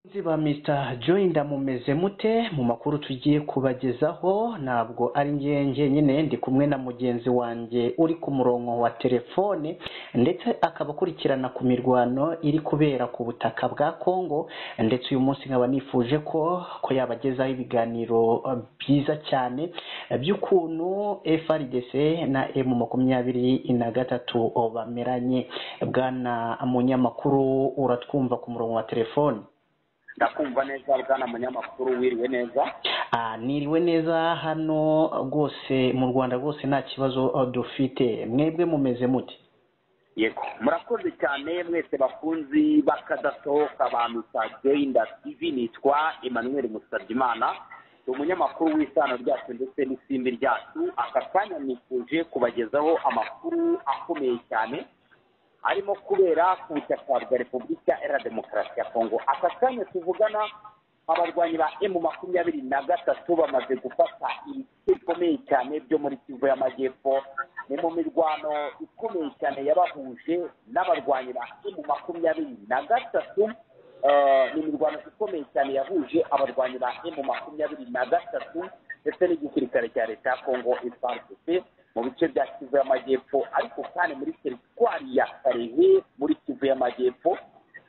Abakozi ba Mr Joyner mumeze mute mu makuru tugiye kubagezaho ntabwo ari njye njyenyine ndi kumwe na mugenzi wanjye uri ku murongo wa telefone ndetse akaba akurikirana ku mirwano iri kubera ku butaka bwa Congo ndetse uyu munsi nkaba nifuje ko ko yabagezaho ibiganiro byiza cyane by'ukuntu FRDC na M makumyabiri na gatatu bameranye. Bwana munyamakuru uratwumva ku murongo wa telefone? ndakumva neza bwana munyamakuru wiriwe neza Ah, niriwe neza hano rwose mu Rwanda rwose nta kibazo uh, dufite mwebwe mumeze mute yego murakoze cyane mwese bakunzi bakadasohoka ba misa joyinda tv nitwa emmanuel musabyimana ni umunyamakuru w'isano ryacu ndetse n'isimbi ryacu aka kanya nifuje kubagezaho amakuru akomeye cyane arimo kubera ku butaka bwa repubulika iharanira demokarasi ya kongo aka kanya tuvugana abarwanyi ba emu makumyabiri na gatatu bamaze gufata ibice bikomeye cyane byo muri kivu y'amajyepfo ni mu mirwano ikomeye cyane yabahuje n'abarwanyi ba emu makumyabiri na gatatu Eh, ni imirwano ikomeye cyane yahuje abarwanyi ba emu makumyabiri na gatatu ndetse n'igisirikare cya leta ya kongo FARDC mu bice bya kivu y'amajyepfo ariko kandi muri teritwari ya karehe muri kivu y'amajyepfo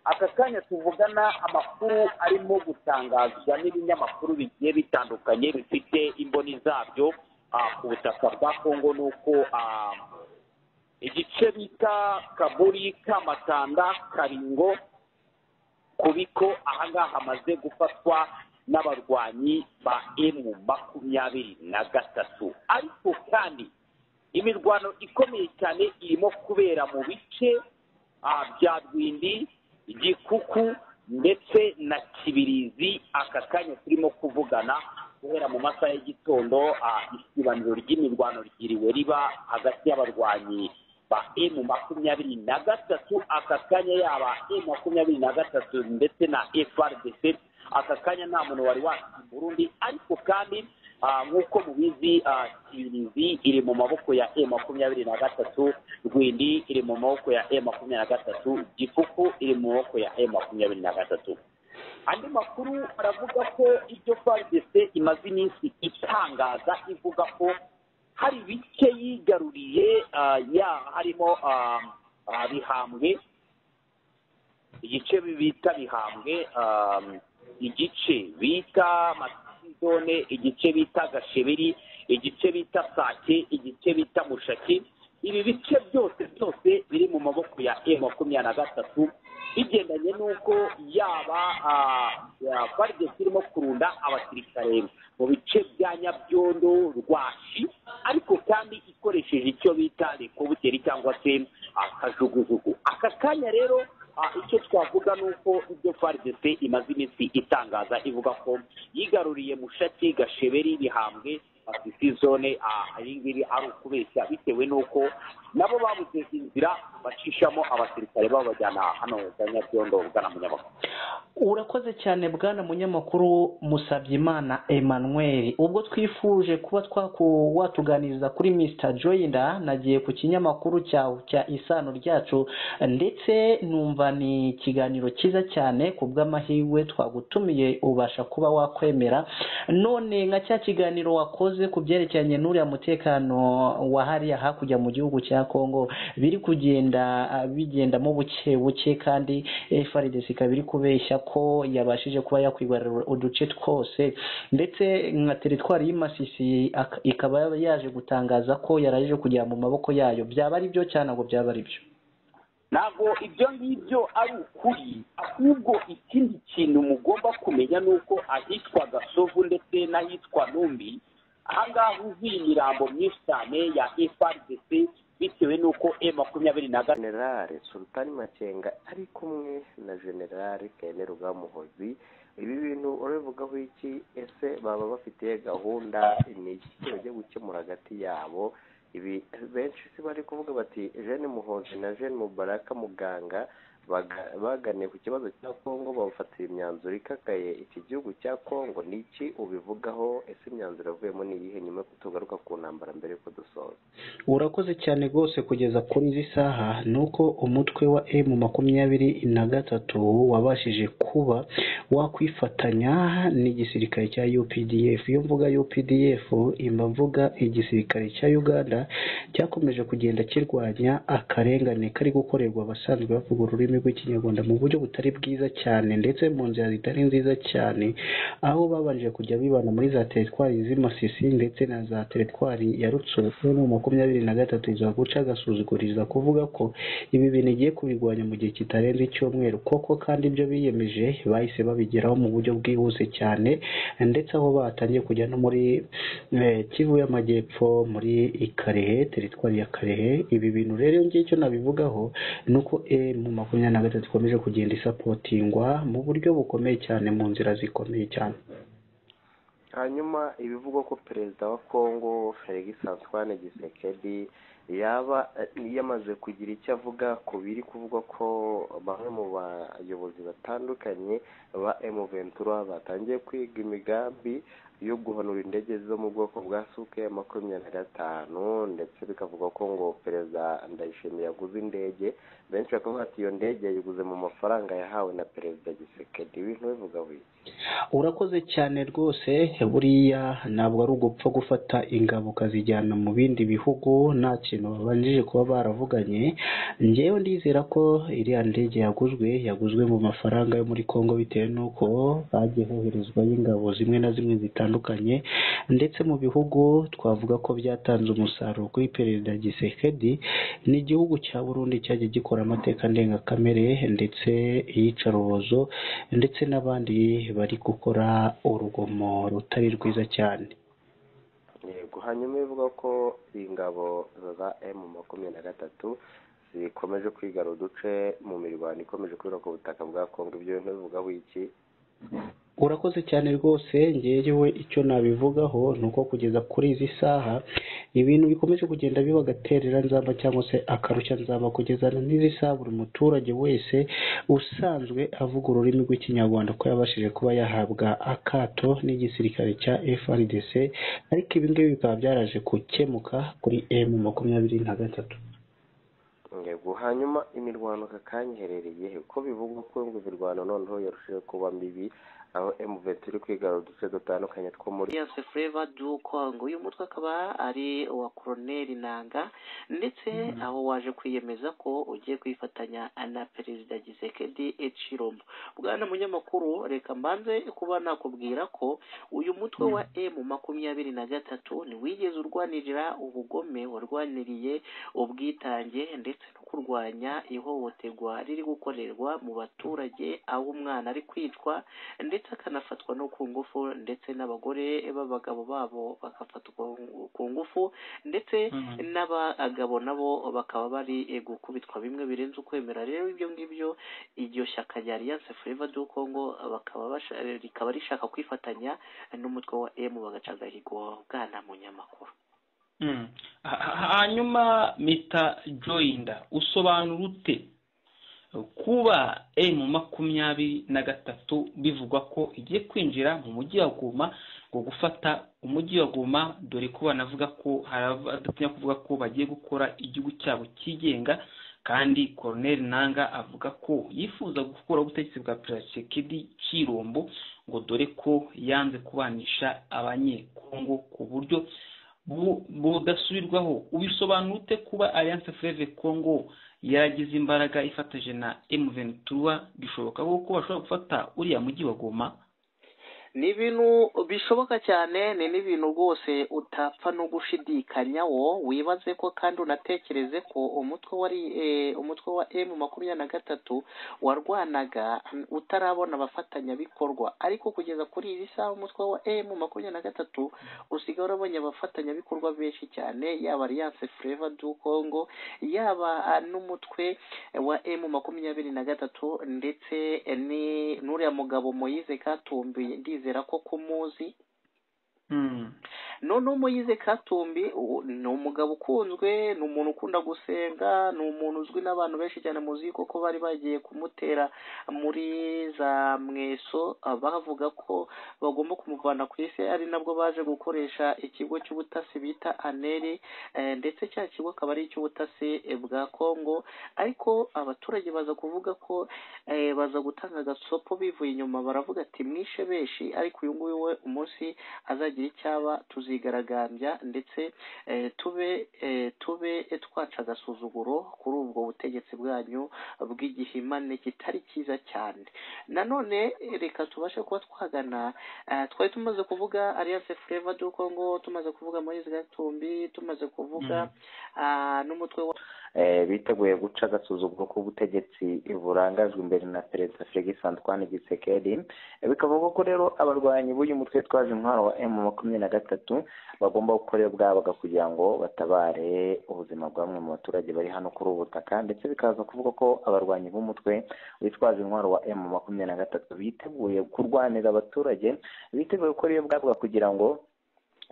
aka kanya tuvugana amakuru arimo gutangazwa n'ibinyamakuru bigiye bitandukanye bifite imboni zabyo ah, ku butaka bwa kongo nuko ah, igice bita kaburi kamatanda karingo kubiko ahangaha hamaze gufatwa n'abarwanyi ba emu makumyabiri na gatatu ariko kandi imirwano ikomeye cyane irimo kubera mu bice ah, bya rwindi gikuku ndetse na kibirizi aka kanya turimo kuvugana guhera mu masaha y'igitondo ah, isibaniro ry'imirwano ryiriwe riba hagati y'abarwanyi ba emu makumyabiri na gatatu aka kanya yaba emu makumyabiri na gatatu ndetse na frdc aka kanya nta muntu wari wasi burundi ariko kandi ah, nk'uko mubizi ah, kibirizi iri mu maboko ya e makumyabiri na gatatu rwindi iri mu maboko ya e makumyabiri na gatatu gikuku iri mu maboko ya e makumyabiri na gatatu andi makuru aravuga ko ibyo FARDC imaze iminsi itangaza ivuga ko hari ibice yigaruriye ah, ya harimo ah, ah, bihambwe igice bita bihambwe ah, igice bita matizone igice bita gashebiri igice bita sake igice bita mushaki ibi bice byose byose biri mu maboko ya e makumyabiri na gatatu bigendanye n'uko yaba faridesi irimo kurunda abasirikare mu bice bya nyabyondo rwashi ariko kandi ikoresheje icyo bita rekobuteri cyangwa se ah, kajugujugu aka kanya rero ah, icyo twavuga ni uko ibyo faridesi imaze iminsi itangaza ivuga ko yigaruriye mushaki gasheberi bihambwe afite zone iyi ngiri ari ukubeshya bitewe n'uko nabo babuze inzira bacishamo abasirikare babajyana hano za nyabyondo bwana munyamakuru urakoze cyane bwana munyamakuru musabyimana emmanuel ubwo twifuje kuba twaku watuganiriza kuri mr joyinda nagiye ku kinyamakuru cyawe cya isano ryacu ndetse numva ni ikiganiro cyiza cyane ku bw'amahirwe twagutumiye ubasha kuba wakwemera none nka cya kiganiro wakoze ku byerekeranye n'uriya mutekano wa hariya hakurya mu gihugu cya congo biri kugenda ah, bigendamo buke buke kandi frdc ikaba iri kubeshya ko yabashije kuba yakwigarurira uduce twose ndetse nka teritwari y'Imasisi ak- ikaba yaje gutangaza ko yarajije kugera mu maboko yayo byaba ari byo cyangwa ntabwo byaba ari byo ntabwo ibyo ngibyo ari ukuri ahubwo ikindi kintu mugomba kumenya ni uko ahitwa gasovu ndetse n'ahitwa numbi ahangaha huzuye imirambo myinshi cyane ya frdc bitewe n'uko e makumyabiri na gatatu generale sultani makenga ari kumwe na generale kene rugamuhozi ibi bintu urabivugaho iki ese baba bafite gahunda ni iki bagiye gukemura hagati yabo ibi benshi si bari kuvuga bati jene muhozi na jene mubaraka muganga baga- baganiye ku kibazo cya kongo bafatira imyanzuro ikakaye iki gihugu cya kongo ni iki ubivugaho ese imyanzuro yavuyemo ni iyihe nyuma yo kutugaruka ku ntambara mbere yuko dusoza urakoze cyane rwose kugeza kuri izi saha ni uko umutwe wa emu makumyabiri na gatatu wabashije kuba wakwifatanya n'igisirikare cya updf iyo mvuga updf imba mvuga igisirikare cya uganda cyakomeje kugenda kirwanya akarengane kari gukorerwa abasanzwe bavuga ururimi rw'ikinyarwanda mu buryo butari bwiza cyane ndetse mu nzira zitari nziza cyane aho babanje kujya bibana muri za teritwari z'imasisi ndetse na za teritwari ya rutsufu mu makumyabiri na gatatu iza guca agasuzuguriza kuvuga ko ibi bintu igiye kubirwanya mu gihe kitarenze icyumweru koko kandi ibyo biyemeje bahise babigeraho mu buryo bwihuse cyane ndetse aho batangiye kujya no muri eh, kivu y'amajyepfo muri ikarehe teritwari ya karehe ibi bintu rero iyo ngiye icyo nabivugaho ni uko mu makumyabiri na gatatu ikomeje kugenda isapotingwa mu buryo bukomeye cyane mu nzira zikomeye cyane hanyuma ibivugwa ko perezida wa kongo felix antoine gisekedi yaba yamaze kugira icyo avuga ku biri kuvugwa ko bamwe mu bayobozi batandukanye ba emu ventura batangiye kwiga imigambi yo guhanura indege zo mu bwoko bwa suke makumyabiri na gatanu ndetse bikavuga ko ngo perezida ndayishimiye yaguze indege benshi bakavuga ati iyo ndege yayiguze mu mafaranga yahawe na perezida gisekedi ibintu bivuga biki urakoze cyane rwose buriya ntabwo ari ugupfa gufata ingabo ukazijyana mu bindi bihugu nta kintu babanjije kuba baravuganye ngewe ndizera ko iriya ndege yaguzwe yaguzwe mu mafaranga yo muri congo bitewe n'uko hagiye hoherezwayo ingabo zimwe na zimwe zitandukanye ndetse mu bihugu twavuga ko byatanze umusaruro kuri perezida gisekedi ni igihugu cya burundi cyagiye gikora amateka ndengakamere ndetse iyicarubozo ndetse n'abandi bari gukora urugomo rutari rwiza cyane yego hanyuma ivuga ko ingabo za emu makumyabiri na gatatu zikomeje kwigara uduce mu mirwano ikomeje kubera ku butaka bwa kongo ibyo bintu bivugaho iki urakoze cyane rwose ngewe icyo nabivugaho ni uko kugeza kuri izi saha ibintu bikomeje kugenda biba agaterera nzamba cyangwa se akarushya nzamba kugeza n'izi saha buri muturage wese usanzwe avuga ururimi rw'ikinyarwanda ko yabashije kuba yahabwa akato n'igisirikare cya FRDC ariko ibi ngibi bikaba byaraje gukemuka kuri M makumyabiri na gatatu yego hanyuma imirwano aka kanya iherereye he? ko bivugwa ko ngo imirwano noneho yarushijeho kuba mibi aho emu ventura iri kwigara uduce dutandukanye two muri Alliance Flavour du Congo uyu mutwe akaba ari uwa Colonel Nanga ndetse aho waje kwiyemeza ko ugiye kwifatanya na Perezida Gisekedi Echirombo bwana munyamakuru reka mbanze kuba nakubwira ko uyu mutwe wa M makumyabiri na gatatu ntiwigeze urwanirira ubugome warwaniriye ubwitange ndetse no kurwanya ihohoterwa riri gukorerwa mu baturage aho umwana ari kwicwa ndetse akanafatwa no ku ngufu ndetse n'abagore b'abagabo babo bagafatwa ku ngufu ndetse n'abagabo nabo bakaba bari eh, gukubitwa bimwe birenze ukwemera rero ibyo ngibyo iryo shyaka rya alliance forever du congo bakaba basha- rikaba rishaka kwifatanya n'umutwe wa emu bagaca agahigo bwana munyamakuru Mm. Ha- ha- hanyuma mita joyinda usobanura ute kuba emu makumyabiri na gatatu bivugwa ko igiye kwinjira mu mujyi wa goma ngo gufata umujyi wa goma dore ko banavuga ko hari abadatinya kuvuga ko bagiye gukora igihugu cyabo cyigenga kandi koroneri nanga avuga ko yifuza gukora ubutegetsi bwa perezida cyirombo ngo dore ko yanze kubanisha abanyekongo ku buryo bu- budasubirwaho ubisobanura ute kuba alliance fleve congo yaragize imbaraga ifatanyije na m23 bishoboka ko bashobora gufata uriya mujyi wa goma ni ibintu bishoboka cyane ni n'ibintu rwose utapfa no gushidikanyaho wibaze ko kandi unatekereze ko umutwe wari eh, umutwe wa emu makumyabiri na gatatu warwanaga utarabona abafatanyabikorwa ariko kugeza kuri iyi saha umutwe wa emu makumyabiri na gatatu usigaye urabonye abafatanyabikorwa benshi cyane yaba alliance fleva du congo yaba ah, n'umutwe wa emu makumyabiri na gatatu ndetse eh, ni n'uriya mugabo moyize katumbi ndizera ko kumuzi noneho umuyize katumbi uwo ni umugabo ukunzwe ni umuntu ukunda gusenga ni umuntu uzwi n'abantu benshi cyane muzi kuko bari bagiye kumutera muri za mweso ah, bavuga ko bagomba kumuvana ku isi ari nabwo baje gukoresha ikigo cy'ubutasi bita aneri eh, ndetse cya kigo akaba ari icy'ubutasi eh, bwa kongo ariko abaturage baza kuvuga ko eh, baza gutanga agasopo bivuye inyuma baravuga ati mwishe benshi ariko uyu nguyu we umunsi azagira icyaba tuzigaragambya ndetse eh, tube eh, tube twaca agasuzuguro kuri ubwo butegetsi bwanyu bw'igihimane kitari cyiza cyane nanone eh, reka tubashe kuba twagana eh, twari tumaze kuvuga alliance fleva du congo tumaze kuvuga moise gatumbi tumaze kuvuga ah, n'umutwe wa Eh, biteguye guca agasuzuguro k'ubutegetsi burangajwe imbere na perezida felix antoine gisekedi bikavugwa ko rero abarwanyi b'uyu mutwe twaje intwaro wa emu makumyabiri na gatatu bagomba gukorera ubwabaga kugira ngo batabare ubuzima bwa bamwe mu baturage bari hano kuri ubu butaka ndetse bikaza kuvuga ko abarwanyi b'umutwe witwaje intwaro wa emu makumyabiri na gatatu biteguye kurwanira abaturage biteguye gukora iyo bwabaga kugira ngo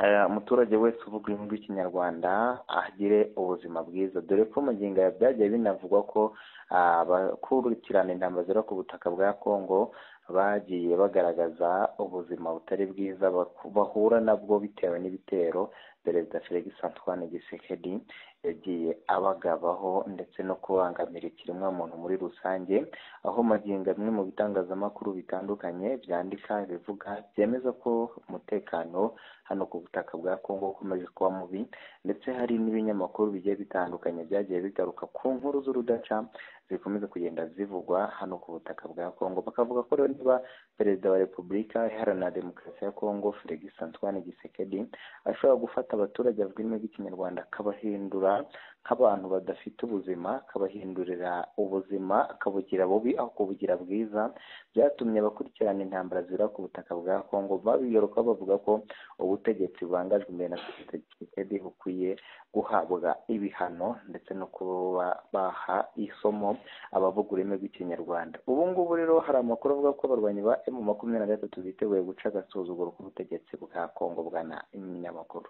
eh, umuturage wese uvuga ururimi rw'ikinyarwanda agire ubuzima bwiza dore ko mu ngingo ya byagiye binavugwa ko ah, abakurikirana intambara zera ku butaka bwa kongo bagiye bagaragaza ubuzima butari bwiza baku- bahura nabwo bitewe n'ibitero perezida felix antoine gisekedi yagiye abagabaho ndetse no kubangamira ikiremwamuntu muri rusange aho magingo amwe mu bitangazamakuru bitandukanye byandika bivuga byemeza ko umutekano hano ku butaka bwa kongo ukomeje kuba mubi ndetse hari n'ibinyamakuru bigiye bitandukanye byagiye bigaruka ku nkuru z'urudaca zikomeza kugenda zivugwa hano ku butaka bwa kongo bakavuga ko rero niba perezida wa repubulika iharanira demokarasi ya kongo felix antoine gisekedi ashobora gufata abaturage bavuga ururimi rw'ikinyarwanda akabahindura nk'abantu badafite ubuzima akabahindurira ubuzima akabugira bubi aho kubugira bwiza byatumye abakurikirana intambara zibura ku butaka bwa kongo babigaruka bavuga ko ubutegetsi bubangajwe imbere na perezida gisekedi bukwiye guhabwa ibihano ndetse no kuba baha isomo abavuga ururimi rw'ikinyarwanda ubu ngubu rero hari amakuru avuga ko abarwanyi ba emu makumyabiri na gatatu biteguye guca agasuzuguro k'ubutegetsi bwa kongo bwana iminyamakuru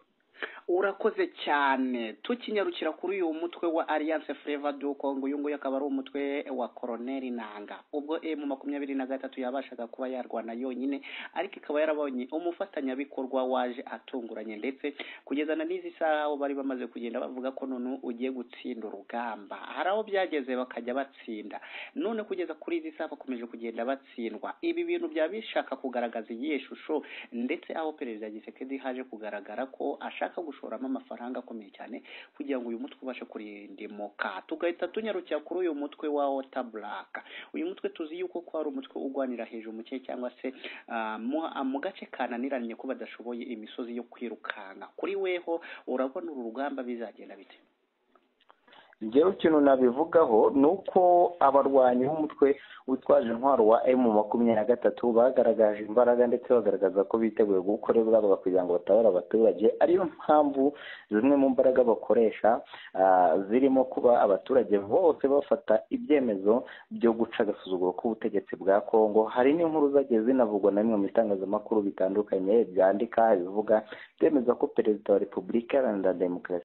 urakoze cyane tukinyarukira kuri uyu mutwe wa alliance fleva du congo uyu nguyu akaba ari umutwe wa koroneri nanga ubwo emu makumyabiri na gatatu yabashaga kuba yarwana yonyine ariko ikaba yarabonye umufatanyabikorwa waje atunguranye ndetse kugeza na n'izi saha aho bari bamaze kugenda bavuga ko noneho ugiye gutsinda urugamba hari aho byageze bakajya batsinda none kugeza kuri izi saha bakomeje kugenda batsindwa ibi bintu byaba bishaka kugaragaza iyihe shusho ndetse aho perezida gisekedi haje kugaragara ko ashaka gushoramo amafaranga akomeye cyane kugira ngo uyu mutwe ubashe kurindimuka tugahita tunyarukira kuri uyu mutwe wa wota buraka uyu mutwe tuzi yuko ko ari umutwe urwanira hejuru mu kirere cyangwa se ah, mu- ah, mu gace kananiranye ko badashoboye imisozi yo kwirukanka kuri weho urabona uru rugamba bizagenda bite njyewe ikintu nabivugaho ni uko abarwanyi b'umutwe witwaje intwaro wa emu makumyabiri na gatatu bagaragaje imbaraga ndetse bagaragaza ko biteguye gukora ibwabo kugira ngo batabare abaturage ariyo mpamvu zimwe mu mbaraga bakoresha ah, zirimo kuba abaturage bose bafata ibyemezo byo guca agasuzuguro k'ubutegetsi bwa kongo hari n'inkuru zagiye zinavugwa na bimwe mu bitangazamakuru bitandukanye byandika bivuga byemeza ko perezida wa repubulika iharanira demokarasi